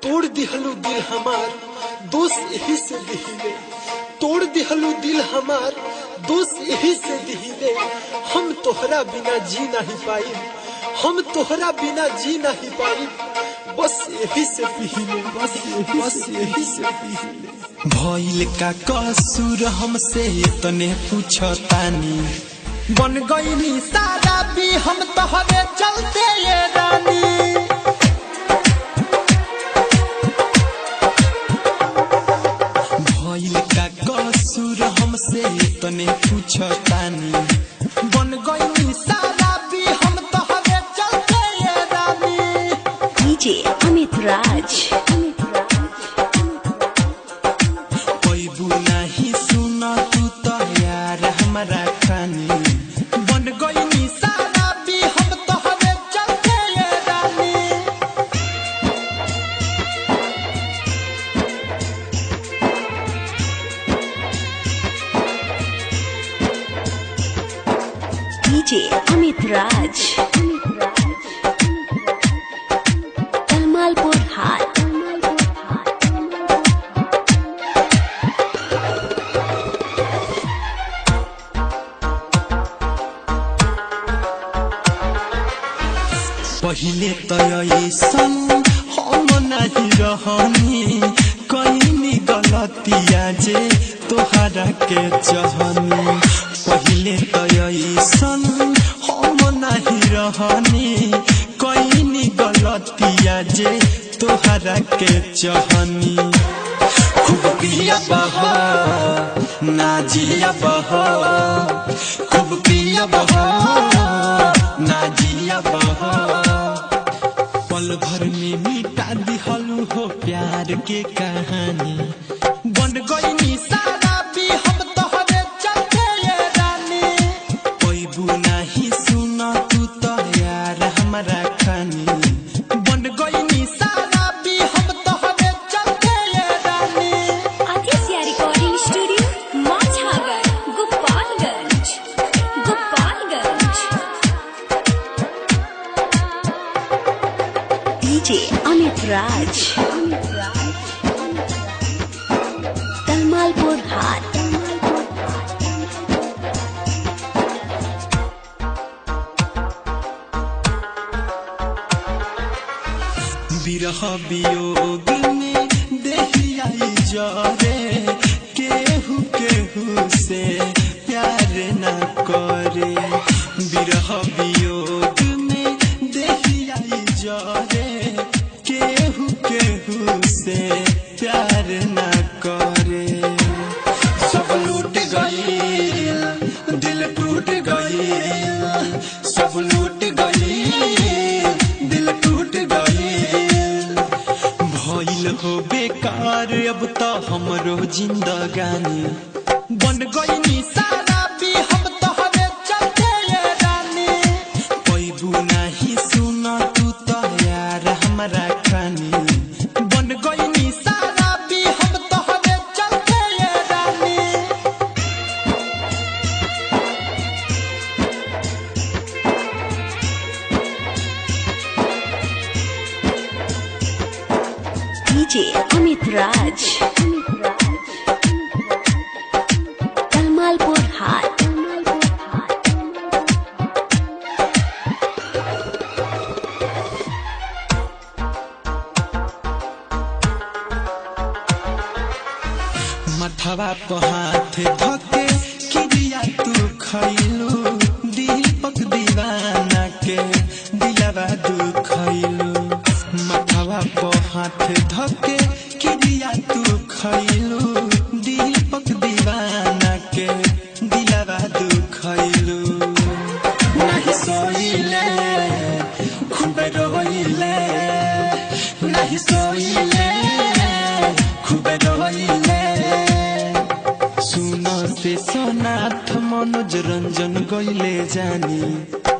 तोड़ दिहलू दिल हमार दोष यही से दिहिले तोड़ दिहलू दिल हमार दोष यही से दिहिले हम तोहरा बिना जी नहीं पाई हम तोहरा बिना जी नहीं पाई बस यही से पीले बस यही बस यही से पीले भइल का कसूर हमसे तने पूछतानी बन गईनी सारा भी हम तोहरे चलते ये रानी भइल का कसूर हमसे तने पूछतानी बन गईनी सारा भी हम तोहरे चलते ये रानी DJ Amit Raj. पैबू नाही सुन तू तो यार हमारा खानी बन गईनी सारा भी हम तोहरे चलते ये रानी DJ Amit Raj. Talmalpur Hat. पहिले त ऐसन हम नहीं रहनी कहीं गलतिया जे तोहरा के चहनी पहिले त ऐसन हम नहीं रहनी कहीं गलतिया जे तोहरा के चहनी खूब पिया बहा ना जिया बहा खूब पिया बहा ना जिया बहा पल भर में मिटा दिहलू हो प्यार के कहानी बन गईनी सारा भी हम तोहरे चलते ये रानी पैबू नहीं सुन तू तो यार हमारा खानी बन गईनी सारा भी हम तोहरे चलते ये रानी Aditya Recording Studio, Machagar, Gopalganj. Gopalganj. DJ Amit Raj. Talmalpur Hat. बिरह वियोग में देहियाई जरे केहू केहू से प्यार न करे बिरह वियोग में देहियाई जरे केहू केहू से प्यार न करे सब लूट गई दिल टूट गई सब लूट गई दिल टूट गई भइल हो बेकार अब तो हमरो जिंदगानी बन गईनी सारा भी हम तोहरे चलते ये रानी पैबू नहीं सुन तू तो यार हमारा खानी बन गईनी सारा भी हम तोहरे चलते ये रानी DJ Amit Raj. Talmalpur Hat. मथवा पे हाथ धके किरिया तू खैलू दीपक दीवाना के दिलवा दुखैलू मथवा पे हाथ धके किरिया तू खैलू दीपक दीवाना के दिलवा दुखैलू नहीं सोइले खूब रोइले नहीं सोइले खूब रोइले सुन से सोनाथ मनोज रंजन गइले जानी